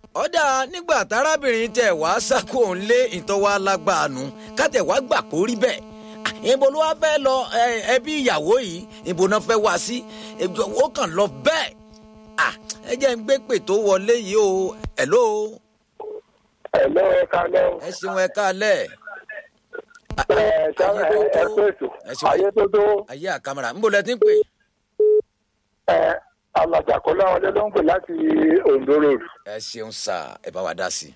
ọ̀dà nígbà tárábìnrin tẹ̀ wá sákò ń lé ìtọ́wá lágbàánu kátẹ̀ wá gbà kó rí bẹ́ẹ̀ ìbò ló wá fẹ́ lọ ẹbí ìyàwó yìí ìbò náà fẹ́ wá sí ó kàn lọ bẹ́ẹ̀ ẹ jẹ́ ń gbé pè tó wọlé yìí o hello. hello ẹ kálẹ́ o. ẹ ṣeun ẹ kálẹ̀. ẹ ṣe ẹ pé ètò ayé tó tó. ayé àkàmàrà ń bò lẹ ti ń pè. ẹ alàjàkọ́lá ọdẹ ló ń pè láti ondo road. ẹ ṣeun sà ẹ bá wa dá sí i.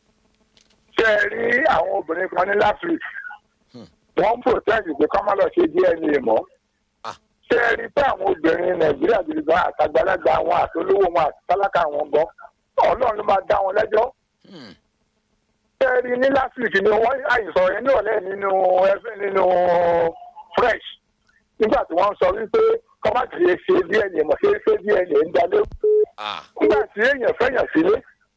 ṣé ẹ rí àwọn obìnrin kan ní last week wọ́n ń protest pé kọ́ má lọ ṣe dna mọ́ ṣé ẹ rí pé àwọn obìnrin nàìjíríà gidi gan àtàgbàlagbà wọn àtolówó wọn àti tálákà wọn gan ọlọ́run ló máa dá wọn lẹ́jọ́. ṣé ẹ rí ní last week ni wọ́n àìsàn yẹn ní ọ̀lẹ́ nínú ẹgbẹ́ nínú fresh nígbà tí wọ́n sọ wípé kọ́ má ti ṣe dna mọ̀ ṣe ṣe dna ń dalé. nígbà tí èèyàn fẹ́yàn sílé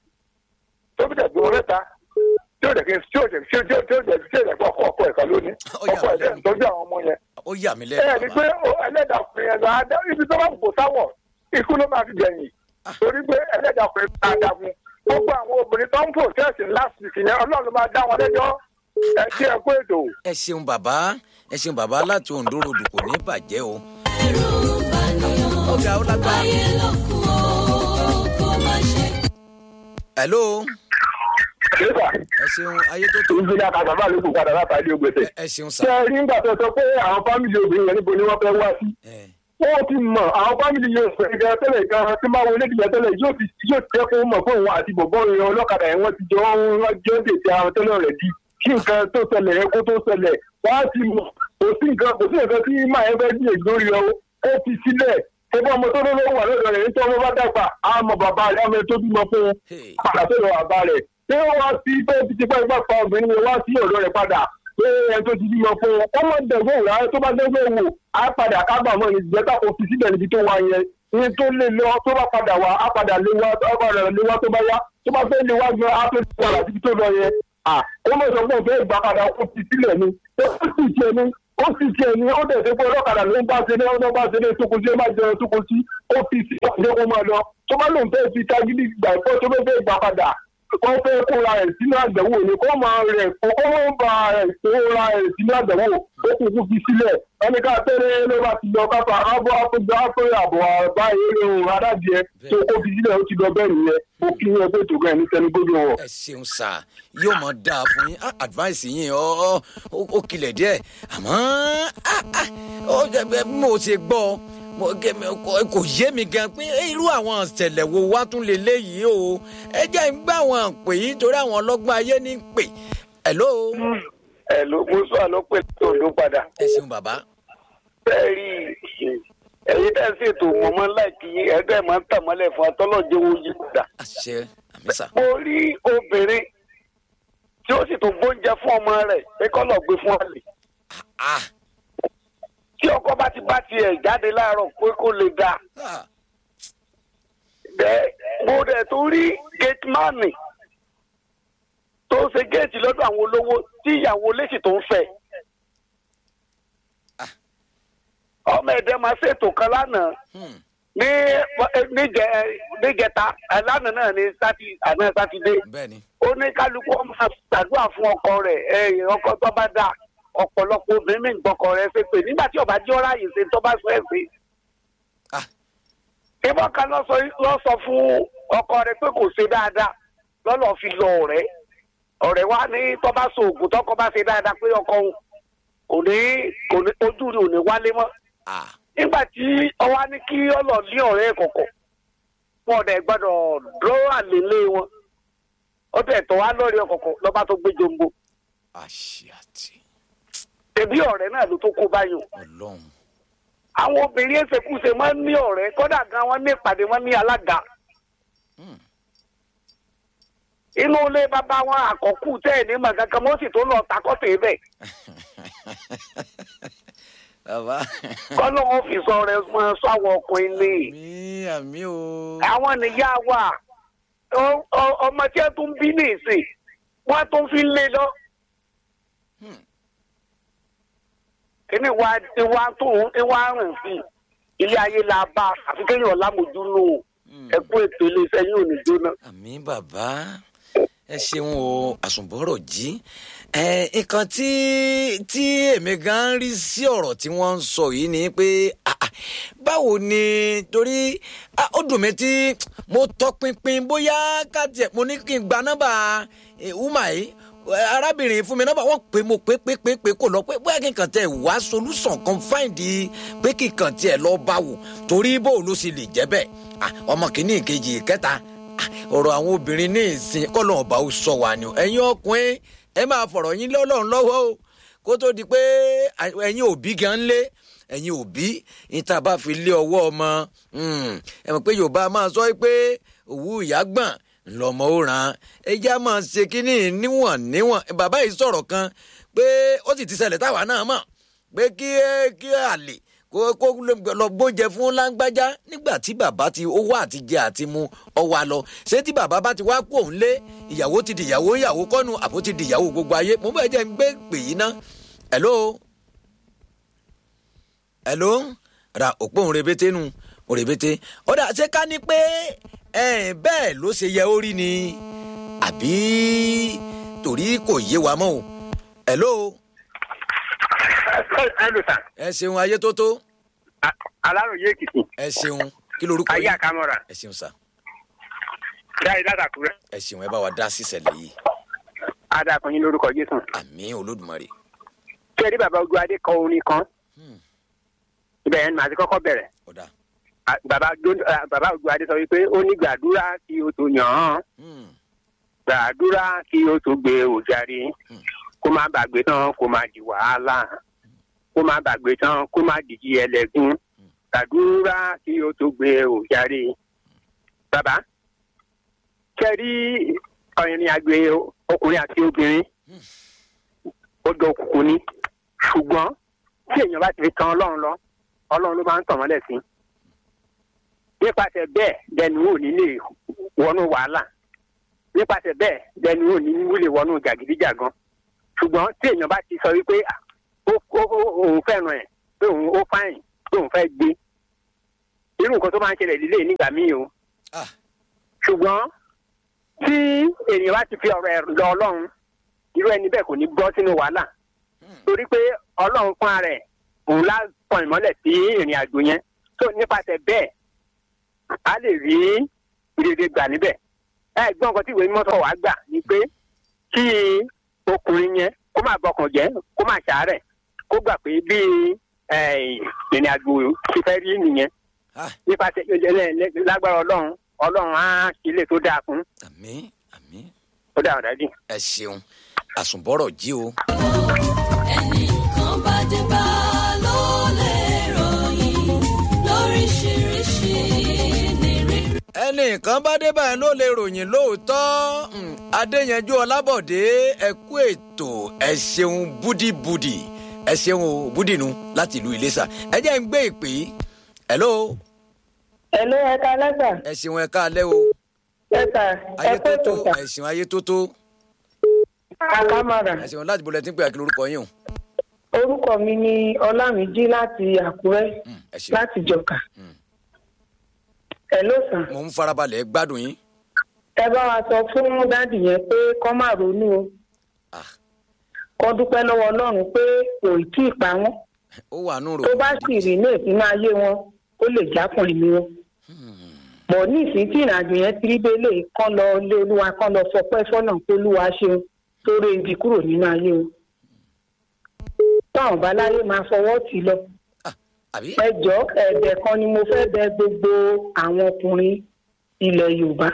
tó bí dẹ̀ dúró mẹ́ta tí ó dẹ̀ kí tí ó dẹ̀ tí ó dẹ̀ tí ó dẹ̀ tí ó dẹ̀ kọ́ ọkọ ẹ̀ka lónìí ọkọ ẹ̀ dẹ̀ ń tọ́jú àwọn ọmọ yẹn. ó yà mí lẹ́nu. ẹ ní pé ẹlẹ́dàá ọkùnrin yẹn lọ adá ibi tó bá kò sáwọ̀ ikú ló máa fi gbẹ̀yìn torí pé ẹlẹ́dàá ọkùnrin máa dá fún gbogbo àwọn obìnrin tó ń protest last week yẹn ọlọ́run máa dá wọn lẹ́jọ́ ẹ kí ẹ kó ètò. ẹ ṣeun bàbá ẹ ṣeun bàbá láti ondo ròdù kò ní bàjẹ́ o. ẹ̀rù bàníyàn ọ̀gá ó lágbára. ayé ló kù ó kó má ṣe. hello nígbà ẹ ṣeun ayé tó tó. ìjìnlẹ̀ àkàtàbà ló kù padà látàdé ògbèsè. ẹ ṣeun ṣé sà. ẹ rí nígbà tó sọ pé àwọn fámìlì obìnrin yẹn níbo ni wọ́n fẹ́ wá sí. ẹ wọ́n ti mọ̀ àwọn fámìlì yẹn sọ ìgbà tẹ́lẹ̀ gan tí máa wọlé ìdíyẹ tẹ́lẹ̀ yóò ti yóò tẹ́ kó mọ̀ fún òun àti bọ̀bọ́ yẹn ọlọ́kadà yẹn wọ́n ti jọ wọ́n jọ dètè àwọn tẹ́lẹ̀ rẹ̀ di kí nǹkan tó ṣẹlẹ̀ yẹn kó tó ṣẹlẹ̀ wọ́n á ti mọ̀ kò sí nǹkan kò sí nǹkan tí máa yẹn fẹ́ gbé lórí ọ ó fi sílẹ̀ ẹgbẹ́ ọmọ tó lówó wà lọ́dọ̀ rẹ̀ nítorí ọmọ bá dàgbà á mọ bàbá rẹ̀ ọmọ tó bímọ fún un Hey. padà sọ̀rọ̀ bàbá rẹ̀ ṣé wọ́n wá sí pé ti ti pẹ́ pa obìnrin yẹn wá sí ọ̀dọ̀ rẹ̀ padà pé ẹ tó ti bímọ fún un ọmọ dẹ̀gbẹ́ ìwà tó bá dẹ́gbẹ́ wò á padà kábàámọ̀ ní ìjẹ́ta kò fi síbẹ̀ níbi tó wà yẹn ní tó lè lọ tó bá padà wá á padà lé wá á padà lé wá tó bá yá tó bá fẹ́ lé wá gan á tó ti padà síbi tó lọ yẹn à ó mọ̀ sọ pé òun fẹ́ gbà padà ó fi sílẹ̀ ni ó sì tiẹ̀ ni ó sì tiẹ̀ ni ó dẹ̀ ṣe pé ọlọ́kadà ló ń bá ṣe ní ọdún bá ṣe ní tókun sí ẹ má jẹun tókun sí ó fi sí ọ̀ṣẹ́ kó máa lọ tó bá lóun fẹ́ fi tagídí gbà pé tó fẹ́ fẹ́ gbà padà kó fẹ́ kóra ẹ̀ sínú àgbẹ̀wò ni kó máa rẹ̀ kó kó máa ba ẹ̀ kóra ẹ̀ sínú àgbẹ̀wò ó kù kú fi sílẹ̀ ẹni ká tẹ́lẹ̀ ló bá ti lọ kápá ábọ̀ àpéjọ àpéjọ àbọ̀ àbá eré ohun adádìẹ tó kó fi sílẹ̀ ó ti lọ bẹ́ẹ̀ nìyẹn ó kí wọn pé tòkàn ẹ̀ ní tẹnugbójú wọn. ẹ ṣeun sà yóò mọ dáa fún yín Ah, advice yín ọ ọ ó- ó kilẹ̀ díẹ̀ àmọ́ ah, ah, ó jẹ́ bí mo ṣe gbọ́ mo gẹ- mi- kò- kò yé mi gan pé irú àwọn ìṣẹ̀lẹ̀ wo wá tún lè léyìí o ẹ jẹ́ ń gbà wọ́n pè yí torí àwọn ọlọ́gbọ́n ayé ní pè hello ẹ ló mú sọ ló pè tó ló padà. ẹ ṣeun bàbá bẹ́ẹ̀ rí ẹ̀yin tẹ́ ń ṣètò mọ̀mọ́ láìkí ẹgbẹ́ máa ń tàmọ́lẹ̀ fún atọ́lọ́jẹ́ wo yí padà. àṣẹ àmísà mo rí obìnrin tí ó sì tó gbóúnjẹ fún ọmọ rẹ̀ pé kọ́ lọ gbé fún àlè. ah tí ọkọ bá ti bá tiẹ̀ jáde láàárọ̀ pé kó lè dáa. ah bẹ́ẹ̀ mo dẹ̀ tó rí gateman tó ń ṣe géètì lọ́dọ̀ àwọn olówó tí ìyàwó léṣì tó ń fẹ́. Ah. ọmọ ẹ̀dẹ́ máa ṣètò kan lánàá hmm. ní níjẹ níjẹta ẹ, lánàá náà ní sátì àná sátidé bẹ́ẹ̀ ni ó ní kálukú ọmọ ṣàdúrà fún ọkọ rẹ̀ ẹ ọkọ tó bá dà ọ̀pọ̀lọpọ̀ obìnrin mi ń gbọ́kọ rẹ̀ ṣe pé nígbà tí ọba jẹ́ ọ̀rá yìí ṣe tó bá sọ ẹ̀ sí. ah ìbọn kan lọ sọ lọ sọ fún ọkọ rẹ̀ pé kò ṣe dáadáa lọ́lọ́ fi lọ ọ̀rẹ́ ọ̀rẹ́ wa ní tó bá so oògùn tọkọ bá ṣe dáadáa pé ọkọ òun kò ní kò ní ojú rẹ̀ ò ní wálé mọ́ ah nígbà tí ọwá ní kí ọlọ ní ọ̀rẹ́ ẹ̀ kọ̀kọ̀ wọn ọdẹ gbọ́dọ̀ dúró àlélé wọn ó tẹ tọ wá lórí ọkọkọ lọba tó gbé jombo àṣẹ àti ẹbí ọ̀rẹ́ náà ló tó kó báyìí o. ọlọ́run àwọn obìnrin ẹsẹkùsẹ máa ń ní ọ̀rẹ́ kódà gan wọn ní ìpàdé wọn ní alága Hmm. inú ilé bàbá wọn àkọkù tẹ ẹ ní màgàkan wọn sì tó lọ takọtẹ bẹ́ẹ̀ bàbá kọlọ wọn fi sọ rẹ máa sọ àwọn ọkùnrin ní. àmì àmì o àwọn nìyá wa ọ- ọ- ọmọ tí ẹ tún bí ní ìsìn wọn tún fi ń lé lọ. Hmm. kíní wa ìwà tó ìwà rìn sí ilé ayé la bá àfi kéèyàn lámòjú nù. ẹ kú ètò iléeṣẹ́ yóò ní jóná. àmì bàbá ẹ ṣeun o àsùnbọ̀rọ̀ jí ẹ nǹkan tí tí èmi gan ń rí sí ọ̀rọ̀ tí wọ́n ń sọ yìí ni pé ah, ah, báwo ni torí ah, ó dùn mí tí mo tọpinpin bóyá káàtì mo ní kí n gba nọ́mbà wúmà yìí eh, arábìnrin fún mi nọ́mbà wọ́n pè mo pé pé pé pé kò lọ pé bóyá kí n kàn tẹ wá solution kan find pé kí n kàn tiẹ̀ lọ bá wò torí bó ló sì lè jẹ́ bẹ́ẹ̀ Ah, ọmọ kìíní ìkejì ìkẹta Ah, ọ̀rọ̀ àwọn obìnrin ní ìsìn kọ́lọ̀ ọba ó sọ wà ní o ẹ̀yin ọkùnrin ẹ máa fọ̀rọ̀ yín lọ́lọ́run lọ́wọ́ o kó tó di pé à- ẹ̀yin òbí gan lé ẹ̀yin òbí níta bá fi lé ọwọ́ ọmọ mm, ẹ mọ̀ pé yorùbá máa sọ pé òwú ìyá gbọ̀n lọ́mọ ó ràn án ẹjẹ́ á máa ṣe kínní níwọ̀n níwọ̀n bàbá yìí sọ̀rọ̀ kan pé ó sì ti ṣẹlẹ̀ táwa náà mọ̀ pé kí kí àlè kó kó lọ gbóúnjẹ fún láńgbájá nígbà tí bàbá ti owó àtijẹ àti mu ọwọ́ lọ ṣé tí bàbá bá ti wá kó òun lé ìyàwó ti di ìyàwó ìyàwó kọ́nu àbó ti di ìyàwó gbogbo ayé mo bẹ́ẹ̀ jẹ́ ń gbé pè yín ná hello hello ra òpó òun rebete nu òun rebete ọ̀dà ṣé ká ní pé ẹ̀, bẹ́ẹ̀ ló ṣe yẹ ó rí ni àbí torí kò yé wa mọ́ o hello ẹ lò sàn ẹ ṣeun ayé tó tó aláròye èkìtì ẹ ṣeun kí lorúkọ ayé yín àkàmọ́ra ẹ ṣeun sá dáre látàkùrẹ́ ẹ ṣeun ẹ bá wa dá sísẹ̀lẹ̀ yìí adàkùnrin lórúkọ jésù. àmì olódùmarè kí ẹ rí bàbá ojú adé kọ orin kan Hmm. ibẹ̀ yẹn ni màá ti kọ́kọ́ bẹ̀rẹ̀ ọ̀dà Ah, bàbá Jó- ah, bàbá ojú adé sọ wípé ó ní gbàdúrà kí o tó yàn án Hmm. gbàdúrà kí o tó gbé òjàre Hmm. kó má bàgbé tán kó má di wàhálà kó má bàgbé tán kó má dìjì ẹlẹ́gún gbàdúrà kí o tó gbé òjàre. bàbá kẹrí ọ̀rìnrìn àgbè ọkùnrin àti obìnrin ó dọ òkùnkùn ni ṣùgbọ́n tí èèyàn bá ti fi tan ọlọ́run lọ ọlọ́run ló máa ń tàn mọ́lẹ̀ sí nípasẹ̀ bẹ́ẹ̀ dẹnu ò ní lè wọnú wàhálà nípasẹ̀ bẹ́ẹ̀ dẹnu ò ní wúlè wọnú jàgídíjàgan ṣùgbọ́n tí èèyàn bá ti sọ wípé ah, ó- ó- ó- òun fẹ́ràn ẹ̀ pé òun ó fáyìn pé òun fẹ́ gbé irú nǹkan tó máa ń ṣẹlẹ̀ lílé nígbà míì o ah ṣùgbọ́n tí èèyàn bá ti fi ọ̀rọ̀ ẹ̀ lọ ọlọ́run irú ẹni bẹ́ẹ̀ kò ní bọ́ sínú wàhálà torí pé ọlọ́run fún ara ẹ̀ òun lásán ìmọ́lẹ̀ sí ìrìn àjò yẹn tó nípasẹ̀ bẹ́ẹ̀ a lè rí ìrèdè gbà níbẹ̀ ẹ gbọ́n nǹkan tí ìwé mímọ́ sọ wá gbà ni pé kí ọkùnrin yẹn kó má bọkàn jẹ́ kó má ṣàárẹ̀ kó gbà pé bí eh, ìrìn àjò ti fẹ́ rí nìyẹn ah nípasẹ̀ lágbára ọlọ́run ọlọ́run á ṣe ilé tó dáa fún àmì àmì ó dáa dájú. ẹ ṣeun àsùnbọ̀rọ̀ jí o ẹnìkan bá dé bá ló lè ròyìn lóríṣiríṣi ní rírí. ẹnìkan bá dé báyìí ló lè ròyìn lóòótọ́ Hmm, adéyanjú ọlábọ̀dé ẹ kú ètò ẹ ṣeun búdìbúdì ẹ ṣeun o búdìnú láti ìlú iléṣà ẹ jẹ́ ń gbé ìpè yìí hello Ẹ̀lú ẹ̀ka lẹ́sà, ẹ ṣeun ẹ káalẹ́ o ẹ̀sà, ayé ẹ̀kọ́ tó tó ìtòsà, ẹ ṣeun ayé tó tó àkámọ́ra. ẹ ṣeun láti bolẹ̀ tí ń pè àkìlẹ̀ orúkọ yín o Orúkọ mi ni Ọlámìjí láti Àkúrẹ́, Hmm, ẹ ṣeun láti Jọ̀kà. Hmm. Ẹ̀ló sàn, mo ń farabalẹ̀ gbádùn yín ẹ bá wa sọ fún dádì yẹn pé kọ́ má ronú o. ah Kọ́ dúpẹ́ lọ́wọ́ Ọlọ́run pé kò tí ì pa wọ́n. ó wà nù rò Tó bá sì rí ní ìpínlẹ̀ ayé wọn, ó lè jápọ̀ ìlú wọn. Bọ̀ ní ìsín tí ìrìnàjò yẹn ti rí délé kán lọ lé olúwa kán lọ fọpẹ́ fọ́nà pé olúwa ṣeun tó ré ibi kúrò nínú ayé wọn. Táwọn bá láyé máa fọwọ́ tì í lọ. ah àbí ẹjọ́ ẹ̀bẹ̀ kan ni mo fẹ́ bẹ̀ gbogbo àwọn ọkùnrin ilẹ̀ yorùbá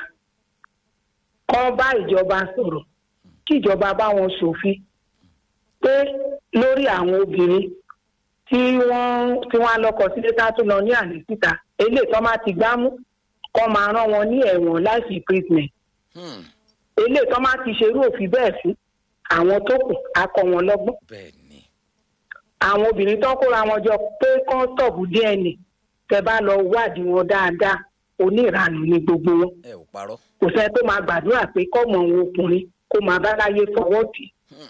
kán bá ìjọba sọ̀rọ̀ kí ìjọba bá wọn ṣòfin pé lórí àwọn obìnrin tí wọ́n tí wọ́n á lọ́kọ sílé tá a tún lọ ní àlè síta eléyìí tó máa ti gbámú kán máa rán wọn ní ẹ̀wọ̀n láìsí imprisonment Hmm, eléyìí tó máa ti ṣerú òfin bẹ́ẹ̀ sí àwọn tó kù á kọ́ wọn lọ́gbọ́n bẹ́ẹ̀ ni àwọn obìnrin tó kóra wọn jọ pé kán tọ̀bù dna tẹ bá lọ wádìí wọn dáadáa oníranù ni gbogbo wọn ẹ ò parọ́ kò sẹ́ni tó máa gbàdúrà pé kọ́mọ òun ọkùnrin kó máa bá láyé fọwọ́ tì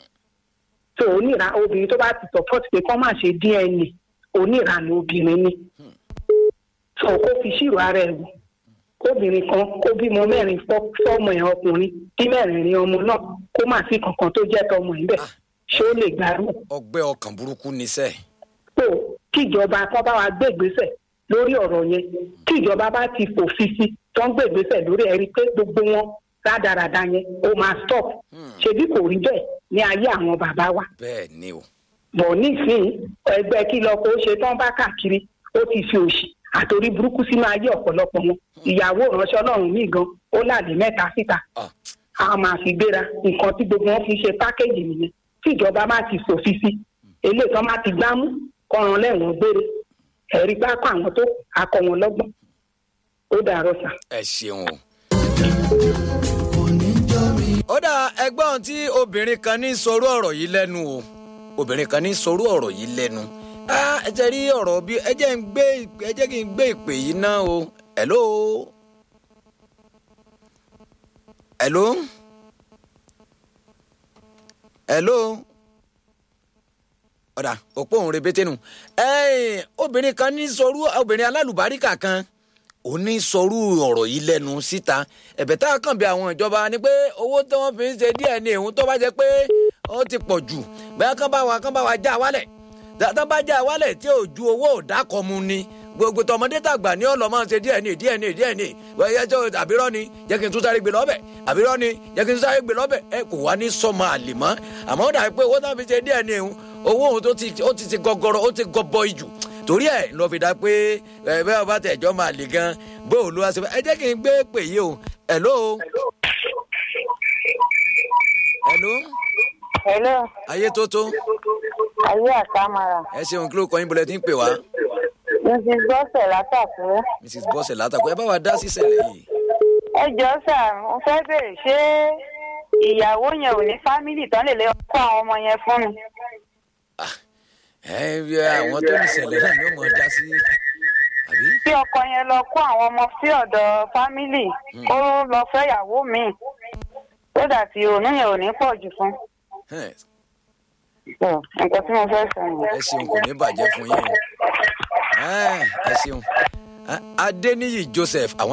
tó oníranù obìnrin tó bá ti sọ̀pọ̀tì pé kán má ṣe dna oníranù obìnrin ni tó kó fi ṣírò ara ẹ̀ wò kóbìnrin kan kó bímọ mẹ́rin fọ́- fọ́mọ ẹ̀ ọkùnrin kí mẹ́rẹ̀ẹ̀rin ọmọ náà kó má sí kankan tó jẹ́ tọmọ ẹ̀ bẹ́ẹ̀ ṣé ó lè gbàrú ọgbẹ́ ọkàn burúkú níṣẹ́ tó kíjọba kan bá wa gbé ìgbésẹ̀ lórí ọ̀rọ̀ yẹn kíjọba bá ti fòfin sí tó ń gbé ìgbésẹ̀ lórí ẹ̀ rí i pé gbogbo wọn rádaràda yẹn ó máa stop ṣebí kò rí bẹ́ẹ̀ ní ayé àwọn bàbá wa bẹ́ẹ̀ ni o bọ̀ nísìnyí ẹgbẹ́ kí lọ kó ṣe tán bá káàkiri ó ti fi òṣì àtòrí burúkú sínú ayé ọ̀pọ̀lọpọ̀ wọn ìyàwó ìránṣẹ́ ọlọ́run míì gan ó láàdé mẹ́ta síta Ah, a máa fi gbéra nǹkan tí gbogbo wọn fi ṣe pákéjì nìyẹn tí ìjọba má ti fòfin sí eléyìí tán má ti gbámú kọran lẹ́wọ̀n gbére ẹ̀rí pápá àwọn tó akọ wọn lọ́gbọ́n ó dàrọ sà. ẹ ṣeun o. ó dà ẹgbọ́n tí obìnrin kan ní sọrú ọ̀rọ̀ yìí lẹ́nu o obìnrin kan ní sọrú ọ̀rọ̀ yìí lẹ́nu Ah, ẹ jẹ́ rí ọ̀rọ̀ bí ẹ jẹ́ ń gbé ẹ jẹ́ kí n gbé ìpè yìí náà o hello hello hello ọ̀dà òpó òun rebete nù ẹ̀ẹ́n obìnrin kan ní sọrú obìnrin alálùbáríkà kan ó ní sọrú ọ̀rọ̀ yìí lẹ́nu síta ẹ̀bẹ̀ tá a kàn bí àwọn ìjọba ni pé owó tí wọ́n fi ń ṣe díẹ̀ ní ìhun tó bá jẹ́ pé ó ti pọ̀ jù bẹ́ẹ̀ kán bá wa kán bá wa já wálẹ̀ tán bá já wálẹ̀ tí ò ju owó òdàkọ̀ mu ni gbogbo tọmọdé tàgbà ní ọlọmọ ṣe díẹ̀ ní díẹ̀ ní díẹ̀ ní wẹ́yẹ tó àbírọ́ ni jẹ́ kí n tún sáré gbé lọ́bẹ̀ àbírọ́ ni jẹ́ kí n tún sáré gbé lọ́bẹ̀ ẹ kò wá ní sọmọ àlè mọ́ àmọ́ ó dàbí pé owó tán fi ṣe díẹ̀ ní ìhun owó òun tó ti ó ti ti gọgọrọ ó ti gọbọ ìjù torí ẹ lọ fi dá pé ẹ bẹ́ẹ̀ bá tẹ̀ ẹjọ́ máa lè gan bó o ló wá sí ẹ jẹ́ kí n gbé pè yìí o hello. hello. hello ayé tó tó ayé àtàmàrà ẹ ṣeun kí ló kọ yín bọ́lẹ̀ tí ń pè wá mrs gbọ́sẹ̀ látàkùrẹ́. mrs bọ́sẹ̀ látàkùn ẹ bá wa dá sísẹ̀lẹ̀ yìí. ẹ jọ sà mo fẹ́ bèrè ṣé ìyàwó yẹn ò ní fámìlì tán lè lè kó àwọn ọmọ yẹn fún mi. ẹ ẹ àwọn tó ní ìṣẹ̀lẹ̀ náà ni ó mọ̀ ọ́ dá sí àbí. tí ọkọ yẹn lọ kó àwọn ọmọ sí ọ̀dọ̀ fámìlì kó lọ fẹ́ ìyàwó mi tó dà tí òun yẹn ò ní pọ̀ jù fún. Ẹ, Ọ̀, nǹkan tí mo fẹ́ sọ nìyẹn. ẹ ṣeun kò ní bàjẹ́ fún yín o. Ẹ, ẹ ṣeun. Adéníyì Joseph àwọn.